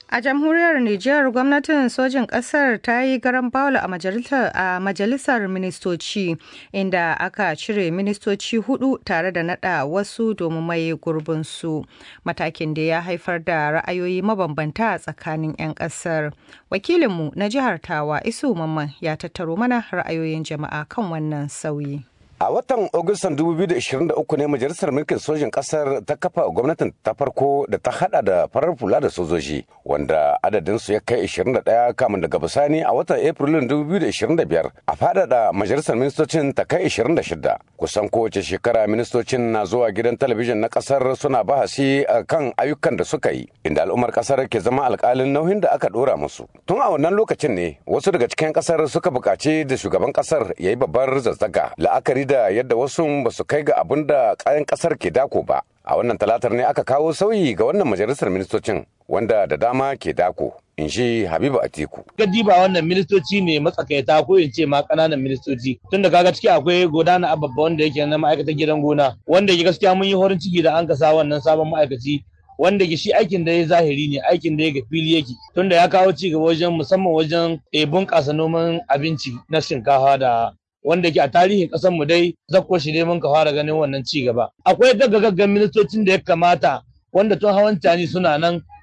A jamhuriyar Nijar gwamnatin sojin ƙasar ta yi garan bawul a majalisar ministoci inda aka cire ministoci hudu tare da nada wasu domin mai gurbinsu. Matakin da ya haifar da ra'ayoyi mabambanta a tsakanin 'yan ƙasar. Wakilinmu na jihar Tawa Isu Mamman ya tattaro mana ra'ayoyin jama'a kan wannan sauyi. A watan Agustan 2023 ne Majalisar Mulkin Sojin Ƙasar ta kafa gwamnatin ta farko da ta hada da farar fula da sojoji wanda adadinsu ya kai 21 kamun daga bisani a watan Afrilun 2025 a faɗaɗa Majalisar Ministocin ta kai 26. Kusan kowace shekara ministocin na zuwa gidan talabijin na ƙasar suna bahasi a kan ayyukan da suka yi inda al'ummar ƙasar ke zama alƙalin nauyin da aka ɗora musu. Tun a wannan lokacin ne wasu daga cikin ƙasar suka buƙaci da shugaban ƙasar ya yi babbar zazzaga la'akari da yadda wasu ba su kai ga abin da kayan kasar ke dako ba a wannan talatar ne aka kawo sauyi ga wannan majalisar ministocin wanda da dama ke dako in shi habibu atiku ba wannan ministoci ne matsakaita ko in ce ma kananan ministoci tunda kaga ciki akwai godana ababba wanda yake na ma'aikatan gidan gona wanda ke gaskiya mun yi horin ciki da an kasa wannan sabon ma'aikaci wanda ke shi aikin da ya zahiri ne aikin da ya ga fili yake tunda ya kawo ci gaba wajen musamman wajen bunƙasa noman abinci na shinkafa da wanda ke a tarihin ƙasar mu dai zakko shi dai mun ka fara ganin wannan ci gaba akwai gaggagaggan ministocin da ya kamata wanda tun hawan tani suna nan